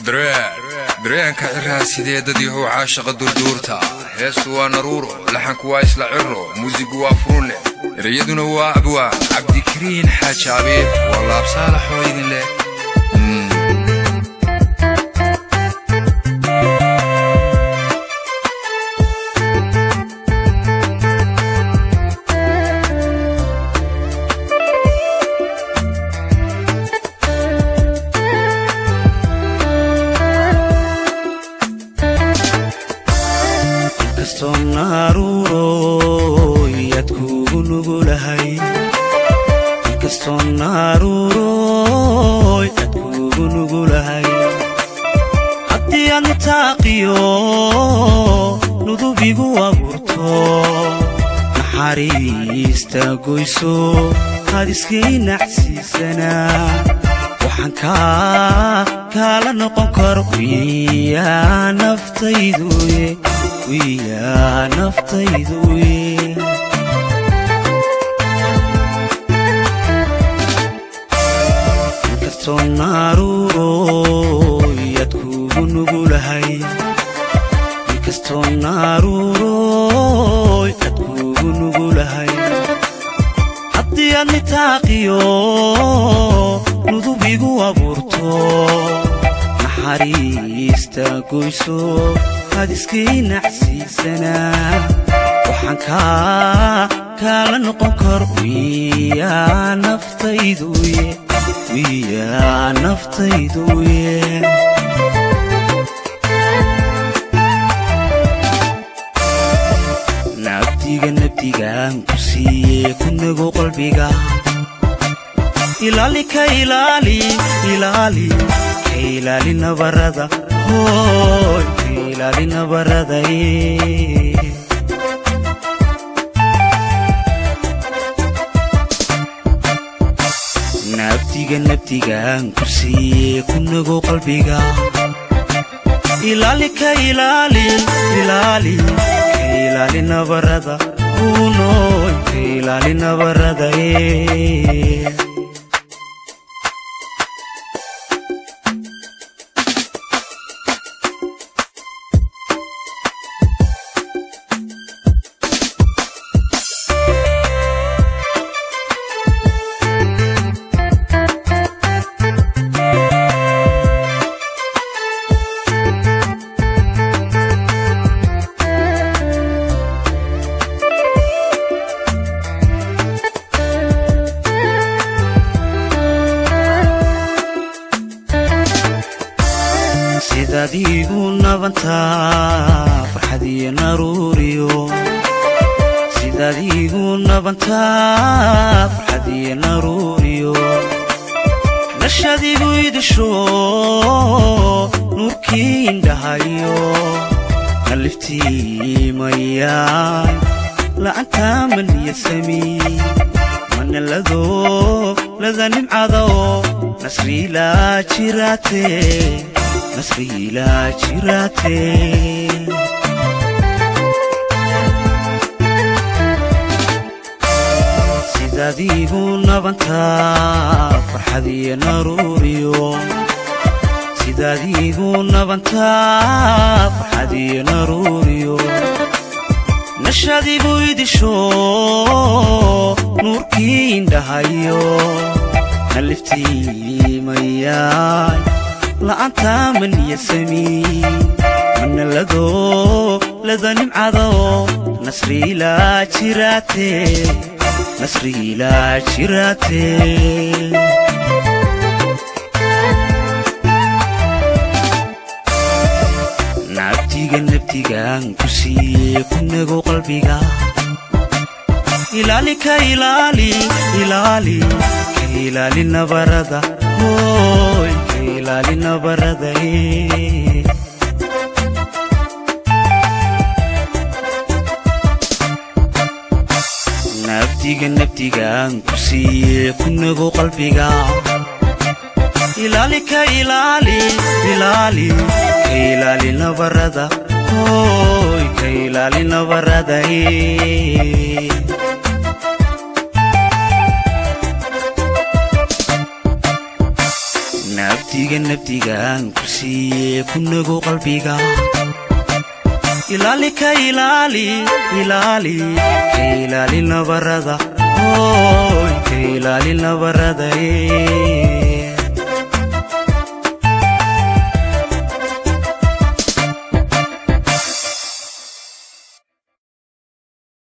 dareenka ciraa sideedadii how caashaqa durduurta heestu waa naruuro laxanku waa isla ciro muusigu waa furulle ereyaduna waa abwaan cabdikariin xaaji abiib waa laabsaalaxoo idin leh haddii aad nitaaqiyo nudubigu abuurto naxariista goyso aad iskay nacsiisanaa waxaan kaala noqon karo wiyaa naftayduye wiyaa naftayduye naruuroyad kugu nugulahay inkastoo naaruuroy ad kugu nugulahay haddii aad nitaaqiyo nudubigu abuurto naxariista goyso aad iskay nacsiisanaa waxaan kaala noqon karo wiyaa naftayduye wiyaa naftayduye nabdiga nabdigaan ku siiye ku nago qalbiga ilaali ka ilaali ilaali ka ilaali nabarada hooy ka ilaali nabarada nabdiga nabdigaan ku siiye ku nago qalbiga ilaali ka ilaali ilaali ka ilaali nabarada uunooy ka ilaali nabarada sidaadiigu nabantaa farxadiyo naruuriyo sidaadiigu nabantaa farxadiyo naruuriyo nashadigu idisho nuurkii indhahayo naliftiimayaan la'antaa maniyasami manalado lada nimcado nasriilaa jiraate nasriilaa jiraate sidaadiigu nabantaa farxadiyo naruuriyo sidaadiigu nabantaa farxadiyo naruuriyo nashadigu idisho nuurkii indhahayo naliftiimayaan la'antaa maniyasami manalado lada nimcado nasriilaa jiraate nasriilaa jiraate nabdiga nabdigaan ku siiye ku nago qalbiga ilaali ka ilaali ilaali ka ilaali nabarada hooy ka ilaali nabarada nabdiga nabdigaan ku siiye ku nago qalbiga ilaali ka ilaali ilaali ka ilaali nabarada hooy ka ilaali nabarada nabdiga nabdigaan ku siiye ku nago qalbiga ilaali ka ilaali ilaali ka ilaali nabarada hooy ka ilaali nabarada